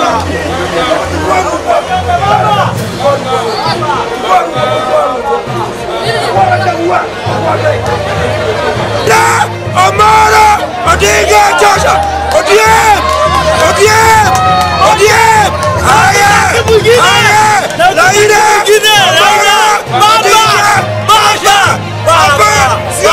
Amara Odinga Joshua ODM ODM ODM Haya Haya Raila Amara Odinga Joshua Baba sio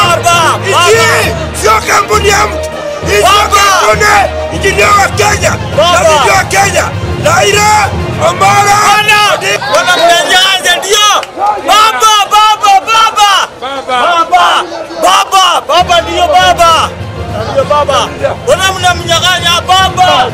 Hii sio kampuni ya mtu Hii sio kampuni Hii ndio wa Kenya Na ndio wa Kenya Raila Amara Odinga Wanamnyanyasa ndio. Baba, baba, baba. Baba. Baba, baba ndio baba. Ndio baba. Mbona mnamnyang'anya baba?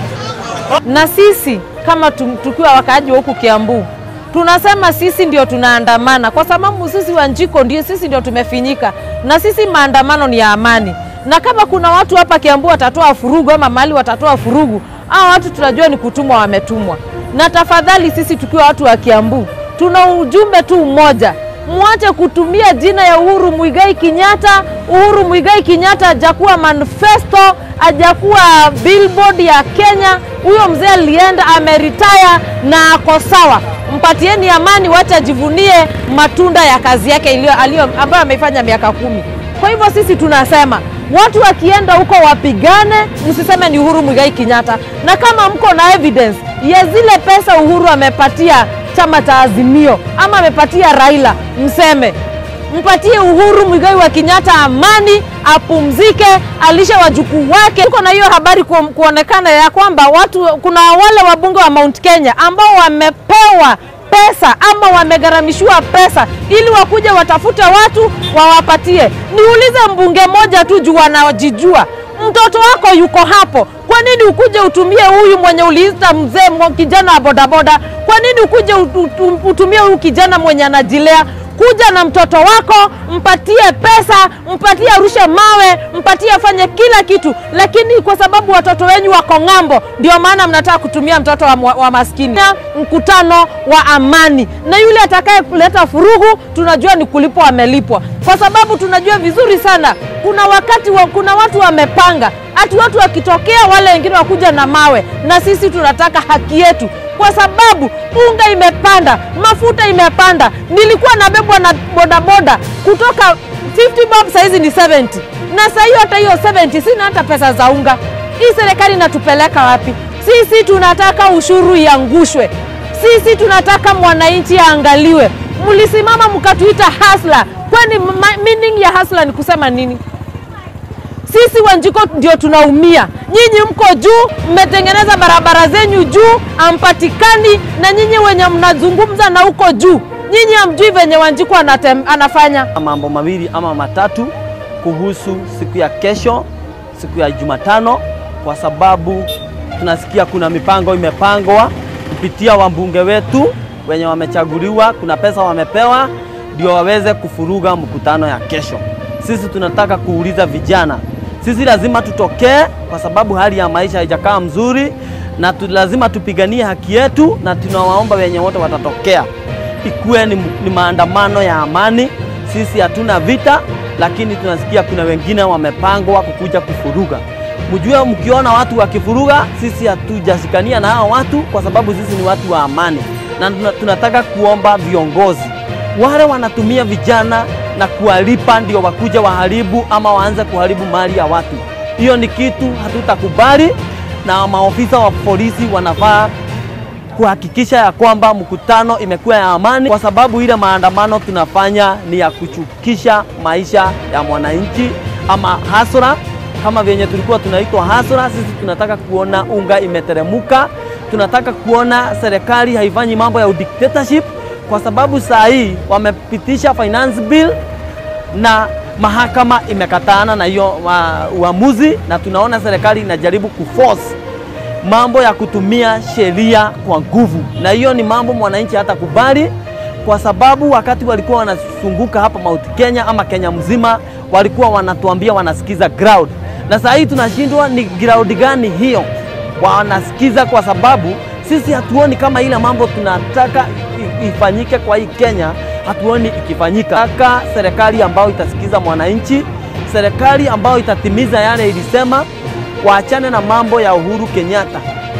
na sisi kama tu- tukiwa wakaaji wa huku Kiambu tunasema sisi ndio tunaandamana kwa sababu sisi Wanjiko ndio sisi ndio tumefinyika, na sisi maandamano ni ya amani, na kama kuna watu hapa Kiambu watatoa furugu ama mahali watatoa furugu, hao watu tunajua ni kutumwa, wametumwa. Na tafadhali sisi tukiwa watu wa Kiambu tuna ujumbe tu mmoja, mwache kutumia jina ya Uhuru Muigai Kenyatta. Uhuru Muigai Kenyatta hajakuwa manifesto, hajakuwa billboard ya Kenya. Huyo mzee alienda ameritaya na ako sawa. Mpatieni amani, wacha ajivunie matunda ya kazi yake iliyo aliyo ambayo ameifanya miaka kumi. Kwa hivyo sisi tunasema watu wakienda huko wapigane, msiseme ni Uhuru Muigai Kenyatta, na kama mko na evidence ya zile pesa Uhuru amepatia chama cha Azimio ama amepatia Raila, mseme mpatie Uhuru Muigai wa Kenyatta amani, apumzike, alishe wajukuu wake. Tuko na hiyo habari ku, kuonekana ya kwamba watu, kuna wale wabunge wa Mount Kenya ambao wamepewa pesa ama wamegharamishiwa pesa ili wakuje watafute watu wawapatie. Niulize mbunge moja tu juu wanajijua, mtoto wako yuko hapo, kwa nini ukuje utumie huyu mwenye uliita mzee mwa- kijana wa bodaboda? Kwa nini ukuje ut- ut- utumie huyu kijana mwenye anajilea? Kuja na mtoto wako, mpatie pesa, mpatie arushe mawe, mpatie afanye kila kitu, lakini kwa sababu watoto wenyu wako ng'ambo, ndio maana mnataka kutumia mtoto wa, wa maskini. Na Mkutano wa amani, na yule atakaye kuleta furugu tunajua ni kulipwa, amelipwa, kwa sababu tunajua vizuri sana kuna wakati wa, kuna watu wamepanga ati watu wakitokea wale wengine wakuja na mawe, na sisi tunataka haki yetu kwa sababu unga imepanda, mafuta imepanda. Nilikuwa nabebwa na bodaboda kutoka 50 bob, saizi ni 70, na saa hiyo hata hiyo 70 sina hata pesa za unga. Hii serikali inatupeleka wapi? Sisi tunataka ushuru iangushwe, sisi tunataka mwananchi aangaliwe. Mlisimama mkatuita hasla, kwani ma- meaning ya hasla ni kusema nini? Sisi Wanjiko ndio tunaumia. Nyinyi mko juu, mmetengeneza barabara zenyu juu, hampatikani, na nyinyi wenye mnazungumza na huko juu, nyinyi hamjui venye Wanjiko anatem, anafanya. mambo mawili ama matatu kuhusu siku ya kesho, siku ya Jumatano, kwa sababu tunasikia kuna mipango imepangwa kupitia wabunge wetu wenye wamechaguliwa, kuna pesa wamepewa ndio waweze kufuruga mkutano ya kesho. Sisi tunataka kuuliza vijana, sisi lazima tutokee, kwa sababu hali ya maisha haijakaa mzuri, na tu, lazima tupiganie haki yetu, na tunawaomba wenye wote watatokea ikuwe ni, ni maandamano ya amani. Sisi hatuna vita, lakini tunasikia kuna wengine wamepangwa kukuja kufuruga. Mjue mkiona watu wakifuruga, sisi hatujashikania na hao watu, kwa sababu sisi ni watu wa amani, na tuna- tunataka kuomba viongozi wale wanatumia vijana na kuwalipa ndio wakuja waharibu ama waanze kuharibu mali ya watu. Hiyo ni kitu hatutakubali, na maofisa wa polisi wanafaa kuhakikisha ya kwamba mkutano imekuwa ya amani, kwa sababu ile maandamano tunafanya ni ya kuchukisha maisha ya mwananchi ama hasra, kama vyenye tulikuwa tunaitwa hasra. Sisi tunataka kuona unga imeteremuka, tunataka kuona serikali haifanyi mambo ya dictatorship, kwa sababu saa hii wamepitisha finance bill na mahakama imekatana na hiyo wa- uamuzi, na tunaona serikali inajaribu kuforce mambo ya kutumia sheria kwa nguvu, na hiyo ni mambo mwananchi hata kubali, kwa sababu wakati walikuwa wanazunguka hapa Mount Kenya ama Kenya mzima, walikuwa wanatuambia wanasikiza ground, na saa hii tunashindwa ni ground gani hiyo wanasikiza, kwa sababu sisi hatuoni kama ile mambo tunataka i- ifanyike kwa hii Kenya, hatuoni ikifanyika. Taka serikali ambayo itasikiza mwananchi, serikali ambayo itatimiza yale ilisema waachane na mambo ya Uhuru Kenyatta.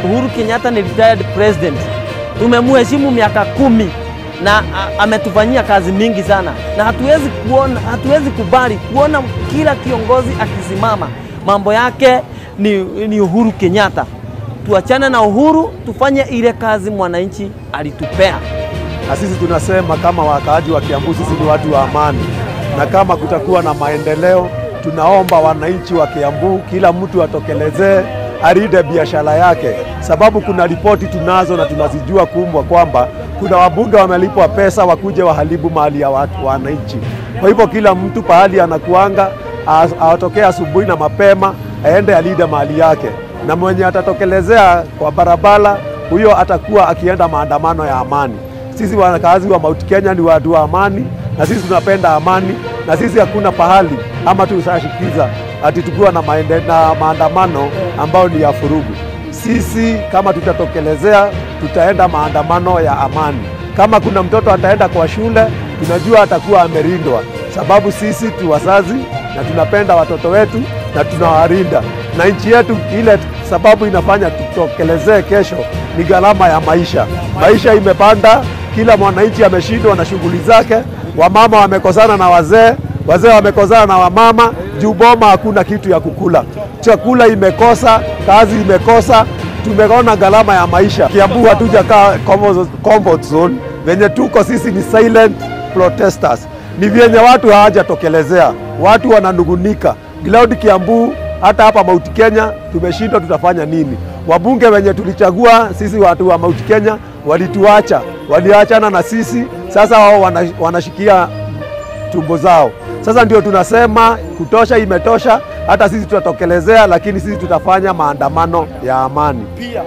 Uhuru Kenyatta ni retired president, tumemheshimu miaka kumi na a- ametufanyia kazi mingi sana, na hatuwezi kuona, hatuwezi kubali kuona kila kiongozi akisimama mambo yake ni, ni Uhuru Kenyatta. Tuachane na Uhuru, tufanye ile kazi mwananchi alitupea. na sisi tunasema kama wakaaji wa Kiambu, sisi ni watu wa amani, na kama kutakuwa na maendeleo, tunaomba wananchi wa Kiambu, kila mtu atokelezee arinde biashara yake, sababu kuna ripoti tunazo na tunazijua kumbwa kwamba kuna wabunge wamelipwa pesa wakuje waharibu mali ya watu wananchi. Kwa hivyo kila mtu pahali anakuanga a- atokee asubuhi na mapema aende alinde mali yake, na mwenye atatokelezea kwa barabara huyo atakuwa akienda maandamano ya amani. Sisi wakazi wa Mount Kenya ni watu wa amani, na sisi tunapenda amani, na sisi hakuna pahali ama tusashikiza ati tukiwa na, maende, na maandamano ambayo ni ya furugu. Sisi kama tutatokelezea, tutaenda maandamano ya amani. Kama kuna mtoto ataenda kwa shule, tunajua atakuwa amelindwa, sababu sisi tu wazazi na tunapenda watoto wetu na tunawalinda na nchi yetu. Ile sababu inafanya tutokelezee kesho ni gharama ya maisha. Maisha imepanda, kila mwananchi ameshindwa na shughuli zake. Wamama wamekosana na wazee, wazee wamekosana na wamama, juu boma hakuna kitu ya kukula, chakula imekosa, kazi imekosa, tumeona gharama ya maisha. Kiambu hatujakaa comfort- comfort zone, venye tuko sisi ni silent protesters, ni vyenye watu hawajatokelezea, watu wananungunika. Cloud Kiambu hata hapa Mount Kenya tumeshindwa, tutafanya nini? Wabunge wenye tulichagua sisi watu wa Mount Kenya walituacha, waliachana na sisi, sasa wao wana- wanashikia tumbo zao. Sasa ndio tunasema kutosha, imetosha. Hata sisi tutatokelezea, lakini sisi tutafanya maandamano ya amani.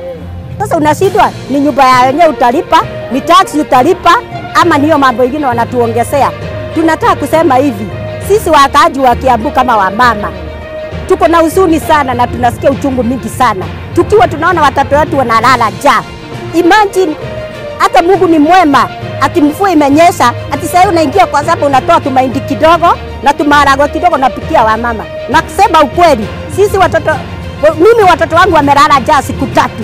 Sasa unashindwa ni nyumba ya wenyewe utalipa, ni taksi utalipa, ama niyo mambo ingine wanatuongezea. Tunataka kusema hivi, sisi wakaaji wa Kiambu kama wamama tuko na huzuni sana na tunasikia uchungu mingi sana, tukiwa tunaona watoto wetu wanalala njaa. Imagine hata Mungu ni mwema, ati mvua imenyesha, ati sasa unaingia kwa sababu unatoa tumaindi kidogo na tumaharagwe kidogo napikia wamama. Na kusema ukweli, sisi watoto mimi watoto wangu wamelala njaa siku tatu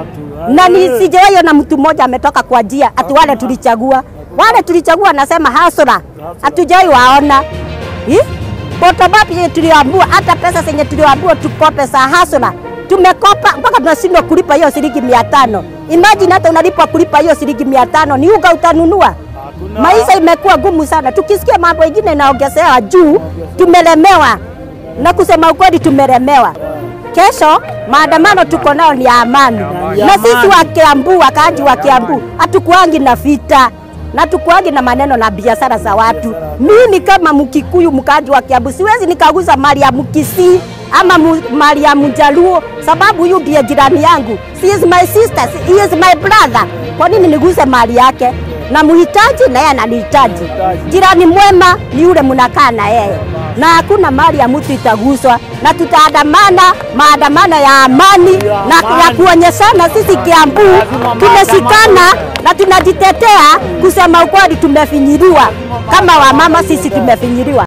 na ni sijawahi ona mtu mmoja ametoka kwa njia ati wale tulichagua wale tulichagua, nasema hasura, hatujawahi waona Ih? Botobapi yenye tuliambiwa, hata pesa zenye tuliambiwa tukope za hasura tumekopa mpaka tunashindwa kulipa hiyo shilingi mia tano. Imagine hata unalipa kulipa hiyo shilingi mia tano, ni uga utanunua? Maisha imekuwa gumu sana, tukisikia mambo ingine inaongezewa juu, tumelemewa na kusema ukweli, tumelemewa. Kesho maandamano tuko nao ni ya amani, na sisi wa Kiambu, wakaaji wa Kiambu hatukuangi na vita na tukuangi na maneno na biashara za watu. Mimi kama Mkikuyu, mkaaji wa Kiambu, siwezi nikaguza mali ya Mkisii ama mu- mali ya Mjaluo sababu huyu ndiye jirani yangu. She is my sister, he is my brother. Kwa nini niguze mali yake? na muhitaji na yeye ananihitaji. Jirani mwema ni yule mnakaa na yeye, na hakuna mali ya mtu itaguswa, na tutaandamana maandamano ya amani na ya kuonyeshana sisi Kiambu tumeshikana na tunajitetea. Kusema ukweli, tumefinyiliwa kama wamama, sisi tumefinyiliwa.